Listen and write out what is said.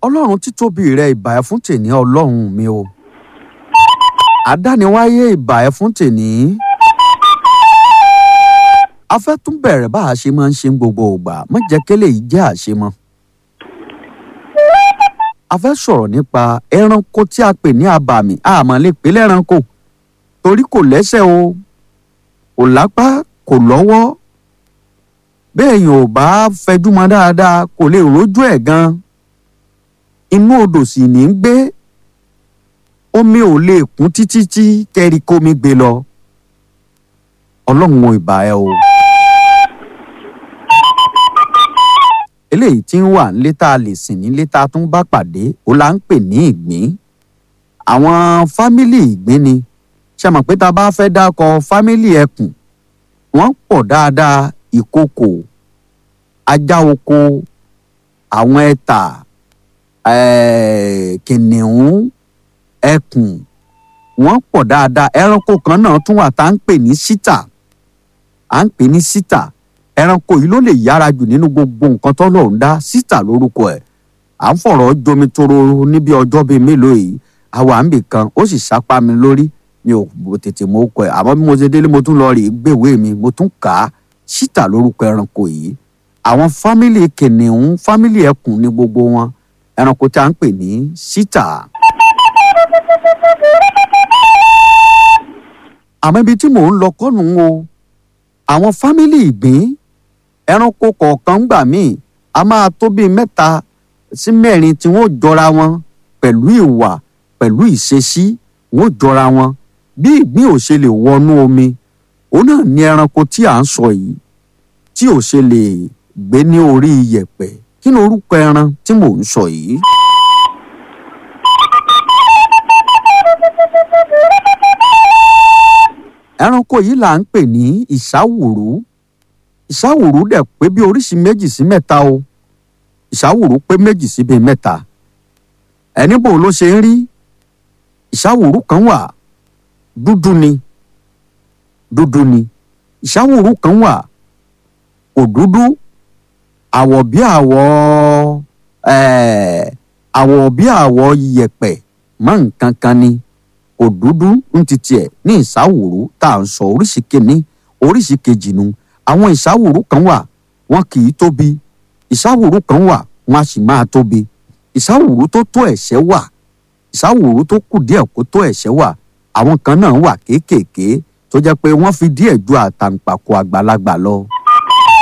ọlọ́run títóbi rẹ ìbà ẹ fún tèní ọlọ́run mi o àdániwáyé ìbà ẹ fún tèní a fẹ́ tún bẹ̀rẹ̀ bá a ṣe máa ń ṣe ń gbogbo ìgbà má jẹ́ kélé yìí jẹ́ àṣemọ́ a fẹ́ sọ̀rọ̀ nípa ẹranko tí a pè ní abàmì àmọ́ lè pè lẹ́ranko torí kò lẹ́sẹ̀ o kò lápá kò lọ́wọ́ bẹ́ẹ̀ yẹn ò bá fẹjú mọ́ dáadáa kò lè rójú ẹ̀ gan inú odò sì ní í gbé omi ò lè kún títí tí kẹ́rí kómi gbé lọ ọlọ́run ò ìbà ẹ o. eléyìí tí ń wà nílé tá a lè sìn nílé tá a tún bá pàdé ó là ń pè ní ìgbín àwọn fámìlì ìgbín ni ṣe mọ̀ pé tá a bá fẹ́ dákọ fámìlì ẹkùn wọ́n pọ̀ dáadáa ìkokò ajá oko àwọn ẹta eh, kìnìún ẹkùn wọ́n pọ̀ dáadáa ẹranko kan náà tún wà tá à ń pè ní síta à ń pè ní síta ẹranko yìí ló lè yára jù nínú gbogbo nǹkan tọ́lọ́run dá síta lórúkọ ẹ̀ à ń fọ̀rọ̀ jomi toro níbi ọjọ́ bíi mélòó yìí àwa ń bì kan ó sì sápá mi lórí mi ò tètè mọ okọ ẹ̀ àmọ́ bí mo ṣe délé mo tún lọ rí gbèwé mi mo tún kà á síta lórúkọ ẹranko yìí àwọn fámìlì kìnìún fámìlì ẹkùn ní gbogbo wọn ẹranko tí a ń pè ní síta. àmọ́ ibi tí mò ń lọ kọ́nù o àwọn fámìlì ìgbín ẹranko kọ̀ọ̀kan gbà míì a máa tó bíi mẹ́ta sí mẹ́rin tí wọ́n jọra wọn pẹ̀lú ìwà pẹ̀lú ìṣesí wọ́n jọra wọn bí ìgbín ò ṣe lè wọnú omi òun náà ní ẹranko tí à ń sọ yìí tí ò ṣe lè gbé ní orí iyẹ̀pẹ̀ kí ni orúkọ ẹran tí mò ń sọ yìí. ẹranko yìí là ń pè ní ìsáwùrú ìsáwùrú dẹ̀ pé bí oríṣi méjì sí mẹ́ta o ìsáwùrú pé méjì sí bíi mẹ́ta ẹni bò ló ṣe ń rí ìsáwùrú kan wà dúdú ni dúdú ni ìsáwùrú kan wà kò dúdú àwọ̀ bí àwọ̀ àwọ̀ bí àwọ̀ yẹ̀pẹ̀ mọ́ nǹkan kan ni kò dúdú ń ti tiẹ̀ ní ìsáwùrú tá à ń sọ oríṣi kìíní oríṣi kejì nu àwọn ìsáwùrú kan wà wọn kì í tóbi ìsáwùrú kan wà wọn a sì máa tóbi ìsáwùrú tó tó ẹ̀ṣẹ́ wà ìsáwùrú tó kù díẹ̀ kó tó ẹ̀ṣẹ́ wà àwọn kan náà wà kéékèèké tó jẹ́ pé wọ́n fi díẹ̀ ju àtàǹpàkò àgbàlagbà lọ.